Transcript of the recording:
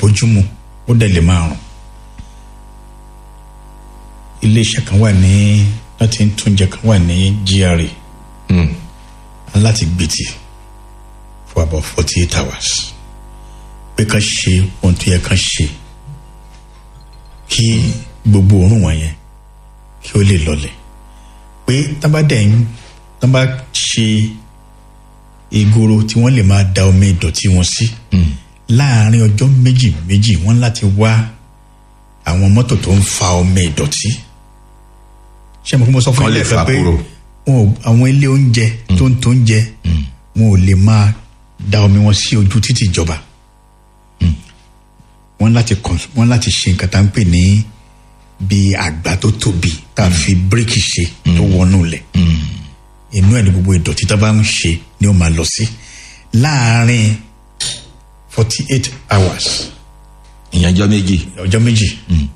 bójúmu ó dẹ̀ lè máa rùn iléeṣẹ́ kan wà ní láti ń túnjẹ kan wà ní GRA láti gbètì for about forty eight hours pé ká ṣe ohun tó yẹ ká ṣe kí gbogbo òórùn wọ̀nyẹn kí ó lè lọlẹ̀ pé tábàdẹ̀ ń tábà ṣe ìgoro tí wọ́n lè máa da omi ìdọ̀tí wọn sí láàárín ọjọ́ méjì méjì wọ́n láti wá àwọn mọ́tò tó ń fa omi ìdọ̀tí ṣé mo kí mo sọ fún Kán lè ilé fà ẹ̀fẹ́ pé kúrò. wọn ò àwọn ilé oúnjẹ tó ń tó oúnjẹ wọn ò lè máa da omi wọn sí ojú títì ìjọba wọ́n láti cons- wọ́n láti ṣe nǹkan tá à ń pè ní bí àgbá tó tóbi tá a fi bíríkì ṣe tó wọnú lẹ̀ inú ẹ̀ ní gbogbo ìdọ̀tí tá a bá ń ṣe ni ó máa lọ sí láàárín forty eight hours ìyẹn ọjọ́ méjì ọjọ́ méjì